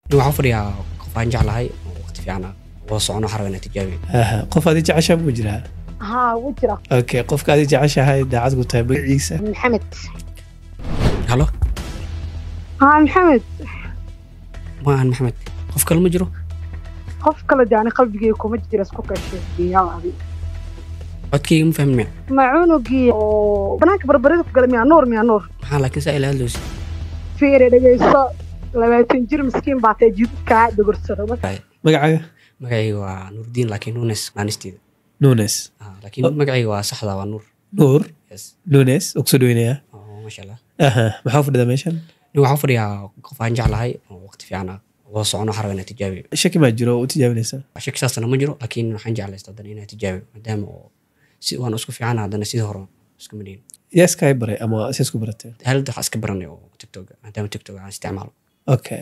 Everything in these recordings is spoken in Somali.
waxaan fadhiyaa qof aan jeclahay oo waqti fiican ah oo socono xarab inaa tijaabiyo aha qof aad jeceshaa muu jiraa haa wuu jira okay qofka aad jeceshahay daacad ku tahay magaciisa maxamed halo haa maxamed ma ahan maxamed qof kale ma jiro qof kale de ani qalbigeyga kuma jira isku kasheeyaadi codkayga ma fahmin miya ma cunugii oo banaanka barbarida ku gala miyaa nuur miyaa nuur maxaa laakiin saa ila hadloosi fiire dhegeyso labaatan jir miskiin baa tee jidkaa dogorsado magacaaga magacayga waa nuurdiin laakiin nuunes naanisteeda nunes Ah, laakiin magacayga waa saxda waa nuur nuur yes nunes oo kusoo dhaweynayaa oo maasha allah aha maxaa fadhida meeshan nin waxaan fadhiyaa qof aan jeclahay oo waqti fiican ah oo socono xarab inaa tijaabiyo shaki maa jiro oo u tijaabinaysaa shaki saasna ma jiro laakiin waxaan jeclaysta haddana inaa tijaabiyo maadaama oo si waan isku fiicana haddana sidii hore isku madhiin yaa iskaa baray ama si isku baratee haalada waxaa iska baranay oo tiktok maadaama tiktok aan isticmaalo okay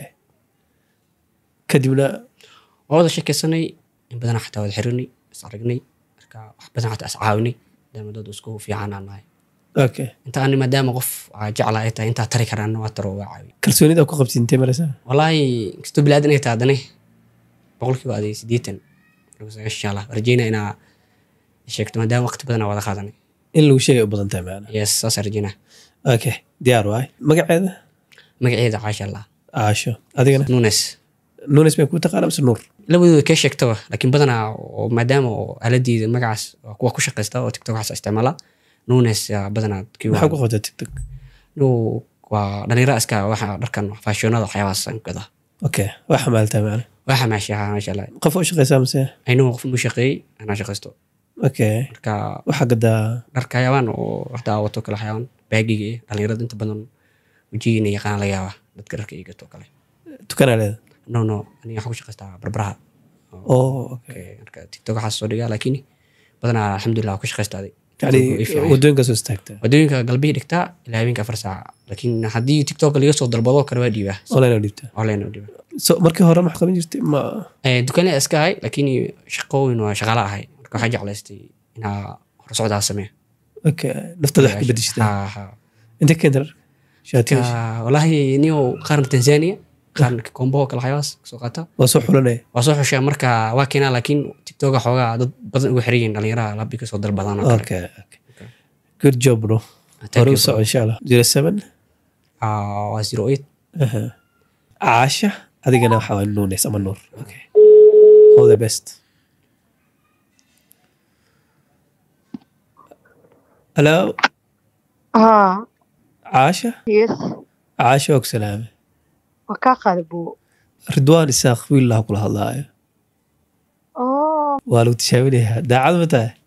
kadibna waa wada sheekaysanay in badan xataa wada xirinay is aragnay marka wax badan xataa is caawinay maadaama dad isku fiican aan nahay okay inta ani maadaama qof aa jecla ay tahay intaa tari karaan waa taro waa caawi kalsoonida ku qabtid intee maraysaa wallaahi kastoo bilaadan ay tahay haddana boqolkiiba aday siddeetan insha allah rajeynaa inaa sheegto maadaama waqti badan aa wada qaadanay in lagu sheegay u badan tahay macna yes saas rajeynaa okay diyaar waay magaceeda magaceeda caasha allah caasho adigana nunes nunes bay kuu taqaana mise nuur labadooda kee sheegtaba laakiin badanaa oo maadaama oo aaladiida magacaas waa kuwa ku shaqaysta oo tiktok waxaas isticmaala nunes yaa badanaa kii maxaa ku qabtaa tiktok nu waa dhalinyara iska waxa dharkan faashionada waxyaabahaas aan gada okay waa xamaaltaa macna waa xamaasha maasha allah qof u shaqaysaa mise aynuu qof mu shaqeeyey anaa shaqaysto okay marka waxaa gadaa dharka hayawaan oo horta wato kale hayawaan baagiga iyo dhalinyarada inta badan wajigiina yaqaan laga yaaba dadka dharka iyo gato kale tukanaa leeda no no aniga waxaan ku shaqaystaa barbaraha oo okay Okay, marka tiktok waxaas soo dhigaa laakiin badanaa alxamdulilah waan ku shaqaystaaday yani TikTok way fiican. wadooyinka soo istaagtaa wadooyinka galbihii dhigtaa ilaa habeenka afar saaca laakiin haddii tiktok laga soo dalbado kale waa dhiibaa online oo dhiibtaa online oo dhiibaa so markii hore max qaban jirtay ma Eh, dukaanle iska ahay laakiin shaqooyin waa shaqaala ahay marka waxaa jeclaystay inaa hor socdaa sameeya okay naftada wax ka bedeshtaa Ha, ha. intee keenta dharka shaatiga Ka- walaahi niyo qaarna tanzania qaarna kombo kale waxyaabaas kasoo qaata waa soo xulanaya waa soo xushaa marka waa keenaa laakiin tiktoka xoogaa dad badan ugu xiran yihiin dhalinyaraha labi kasoo dalbadaan oo kale okay okay good job bro Thank hore you, u bro. soco insha allah zero seven Ah, waa zero eight Aha. caasha adigana waxaa waa nunes ama nuur okay all the best hello haa caasha yes caasha og salaame waa kaa qaada buu ridwaan isaaq wiillaha kula hadlaayo oh waa lagu tishaabinayaa daacad ma tahay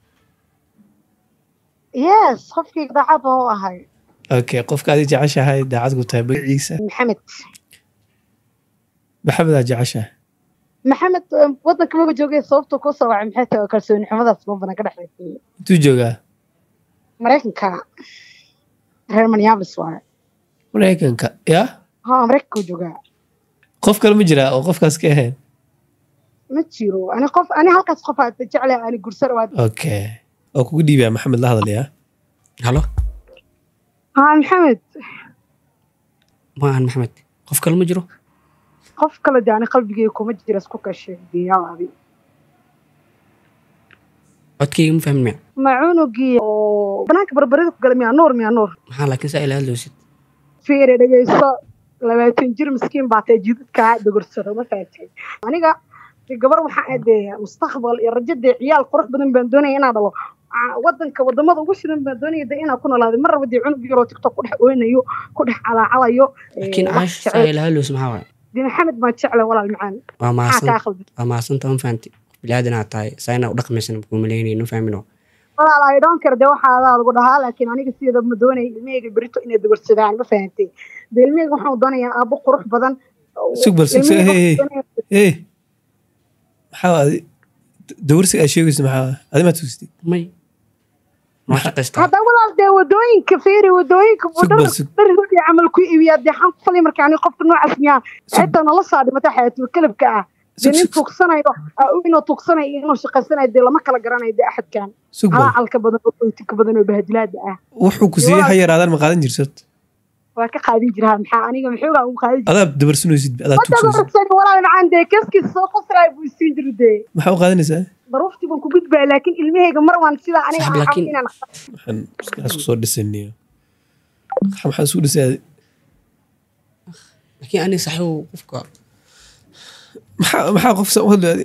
yes qofkii daacad baa u ahay okay qofka adi jeceshahay daacad ku tahay magaciisa maxamed maxamed aa jeceshahay maxamed um, wadanka maba joogay sababta ku soo wacay maxay tahay kalsooni xumadaas ma badan ka dhexaysay intuu joogaa maraykanka reer minneapolis waaye maraykanka ya haa maraykanka uu joogaa qof kale ma jiraa oo qofkaas ka ahayn ma jiro ani qof ani halkaas qof aad jeclay ani gursar waa okay oo kugu dhiibaya maxamed la hadlayaa halo haa maxamed ma ahan maxamed qof kale ma jiro qof kale de ani qalbigeyga kuma jira isku kasheeyaadi codkayga ma fahmin miya ma cunugii oo banaanka barbarida ku gala miyaa nuur miyaa nuur maxaa laakiin saa ila hadloosid fiire dhegeyso labaatan jir miskiin baa tee jidadkaa dogorsado ma fahatay aniga de gabar waxaa adee mustaqbal iyo rajadee ciyaal qurux badan baan doonaya inaan dhalo Aa, wadanka wadamada ugu shidan baan doonaya de inaan ku noolaado mar raba dee cunug yaroo tiktok ku dhex oynayo ku dhex calaacalayo laakiin Eh, wax caasha saa jecel ila hadloosid maxaa waay de maxamed baan jeclay walaal macaan waa maxaa kaa mahadsan khaldan waa mahadsanta ma fahanti bilaadan aad tahay saa inaa u dhaqmaysan kuumaleynayno fahmino walaal I don't care de waxaa adaa lagu dhahaa laakiin aniga sideeda ma doonaya ilmahayga berito inay dogorsadaan ma fahantay de ilmahayga waxaan doonayaa aabo qurux badan sug bal sug sug Ilmahayga hey hey waxaan doonayaa- hey maxaa adi dawarsiga aad sheegaysa maxaa adi maa tugistay may noo shaqaystaa hadda walaal dee wadooyinka fiiri wadooyinka Sug bal, sug. dharhoodii camal ku iibiyaa dee xan ku falay marka ani qofka noocaas miyaa Sug. xitaa nala saa dhimata xayatul kalabka ah dee Sug, nin sug. tuugsanayo ah, inuu tuugsanayo iyo inuu shaqaysanayo dee lama kala garanayo dee axadkan sug bal calaacalka badan oo oytinka badan oo bahadilaada ah wuxuu ku siiyey ha yaraadaan ma qaadan jirto waa ka qaadin jiraa maxaa aniga maxoogaa ugu qaadin jiray adaa dabarsunaysid adaa wadaga tugsanaysid horsan walaal macaan dee kaskiisa soo qoslaay buu isiin jiru dee maxaa u qaadanaysaa daruuftii baan ku gudbaya laakiin ilmahayga mar waan sidaa aniga Saxib, aan laakiin- inaan waxaan maskaxaas kusoo dhisaniyo maxaa isku dhisay laakiin aniga saxiibo qofka maxaa maxaa qof sa u hadlaadi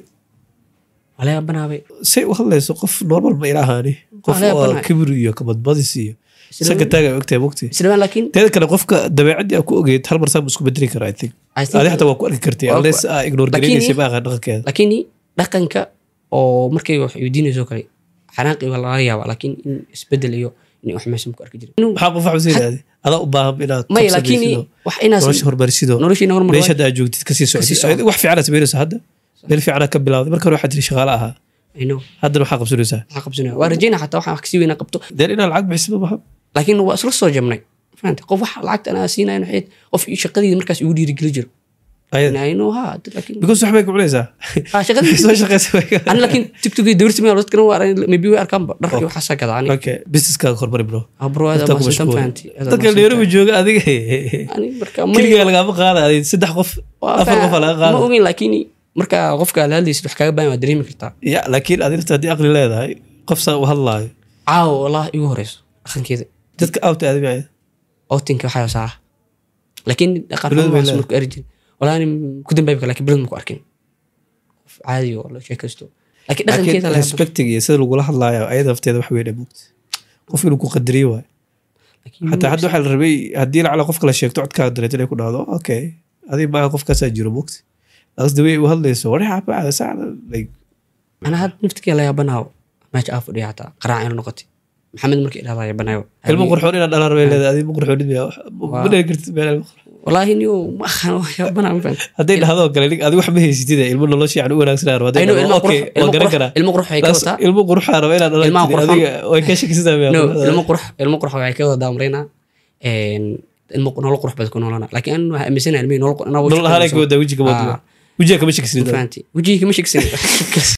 waa laga banaabay say u hadlayso qof normal ma ila ahaani qof Waa laga oo banaa. kibir iyo kabadbadis iyo sanka taaga ogtahay mogti isla laakiin teeda kale qofka dabeecadii aa ku ogeyd hal mar saa isku bedeli kara i think I think- adi xataa waa ku arki kartay Waa ku- unless aa ignore Laakiin- garaynaysa ma aqaan dhaqankeeda laakiin dhaqanka oo markay wax weydiinayso kale xanaaqi waa laga yaabaa laakiin in isbedel iyo in wax meesha ku arki jiray Inuu- maxaa qof waxba saydaadi adaa u baahan inaad maya qabsadaysid laakiin oo wax inaas nolosha horumarisido noloshiina hormar meesha hadda aad joogtid kasii Kasii socotid socdo. wax fiicanaa samaynaysa hadda meel fiicanaa ka bilawday marka hore waxaa tiri shaqaale ahaa ino haddana waxaa qabsanaysaa waxaa qabsanaya waa rajayna xataa waxaan wax kasii weyna qabto deen inaad lacag bixisid ma laakiin waa isla soo jabnay fahanta qof wax lacagta anaa siinayo waxay qof shaqadii markaas igu dhiirigeli jiro ayada ino ha laakiin because waxbay ku cunaysaa ha shaqadii soo shaqaysa ani laakiin tiktokii dawrsi meel dadkana waa maybe way arkaanba dharkii waxaasaa gadaa ani okay businesskaaga hormari bro abro aad Dadka ku maasantan mashquul. fahanti dadka nairobi jooga adiga ani marka keligaa lagaama qaada adiga saddex qof afar qof aa laga ma qaada ogeyn laakiin marka qofka la hadlaysid wax kaaga baahan waa dareemi kartaa ya laakiin adirta haddii aqli leedahay qof saa u hadlaayo caawa wallah igu horeyso dhaqankeeda dadka awta aadamaya outinka waxaa saa laakiin dhaqan Bilad bay xumaas marku eri jirin walaa ani ku dambaabka laakiin bilad maku arkin qof caadi oo la sheekaysto laakiin dhaqankeeda laakiin la respecting iyo sida lagula hadlaayo ayada nafteeda wax weyn mugta qof inuu ku qadariyo waay xataa hadda waxaa la rabay haddii lacala qof kala sheegto codkaaga dareeto inay ku dhahdo okay adiga maaha qofkaasaa jiro mugta laas dawey u hadlayso warixaabacda saacda like ana had naftikee la yaabanaawo meesha aa fadhiya xataa qaraac inu noqotay maxamed markii idhahdaa yaabanayo ilmo qurxoon inaad dhalaan rabay leedahay adiga ma qurxoonid miya ma dhali kartid meel ilmo qurxoon walaahi niyo ma aqaan waa yaabanaa ma fahanti hadday dhahdo kale nig adiga wax ma haysatid ilmo nolosha yani u wanaagsanaa raba hadday Aynu dhahdo, ilmo okay qurux- waan ilmo garan qurux- karaa ilmo qurux waxay ka Laas wataa ilmo quruxaa raba inaad Ilmaha dhalatid qurxoon. adiga way ka shakisadaa miya no ilmo qurux ilmo qurux waxay ka wadaa amreynaa ilmo nolol qurux baad ku noolana laakiin an waxaa aaminsanahay ilmihii nolol nolol ahaan ay ka wadaa wejiga Ah. ma wejiga kama shakisid fahanti wejigii kama shegsan